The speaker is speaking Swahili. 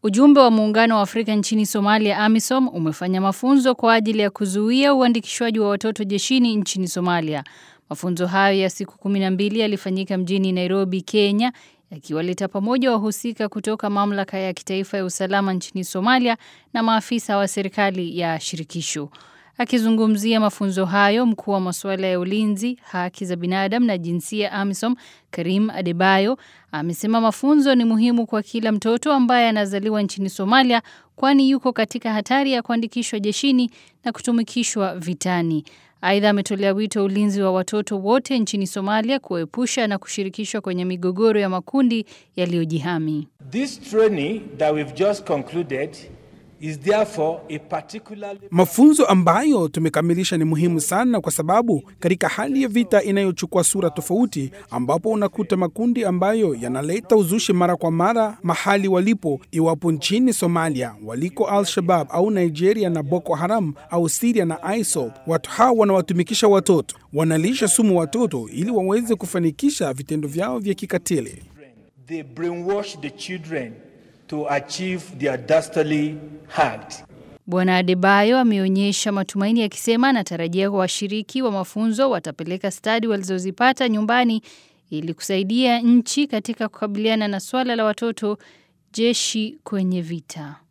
Ujumbe wa Muungano wa Afrika nchini Somalia AMISOM umefanya mafunzo kwa ajili ya kuzuia uandikishwaji wa watoto jeshini nchini Somalia. Mafunzo hayo ya siku kumi na mbili yalifanyika mjini Nairobi, Kenya, yakiwaleta pamoja wahusika kutoka mamlaka ya kitaifa ya usalama nchini Somalia na maafisa wa serikali ya shirikisho. Akizungumzia mafunzo hayo, mkuu wa masuala ya ulinzi, haki za binadamu na jinsia AMISOM, Karim Adebayo, amesema mafunzo ni muhimu kwa kila mtoto ambaye anazaliwa nchini Somalia kwani yuko katika hatari ya kuandikishwa jeshini na kutumikishwa vitani. Aidha, ametolea wito ulinzi wa watoto wote nchini Somalia kuepusha na kushirikishwa kwenye migogoro ya makundi yaliyojihami. This training that we've just concluded is therefore a particularly Mafunzo ambayo tumekamilisha ni muhimu sana kwa sababu katika hali ya vita inayochukua sura tofauti, ambapo unakuta makundi ambayo yanaleta uzushi mara kwa mara mahali walipo, iwapo nchini Somalia waliko Al-Shabab au Nigeria na Boko Haram au Syria na ISIL, watu hawa wanawatumikisha watoto, wanalisha sumu watoto ili waweze kufanikisha vitendo vyao vya kikatili. they brainwash the children to achieve their dastardly act. Bwana Adebayo ameonyesha matumaini akisema anatarajia kwa washiriki wa mafunzo watapeleka stadi walizozipata nyumbani ili kusaidia nchi katika kukabiliana na swala la watoto jeshi kwenye vita.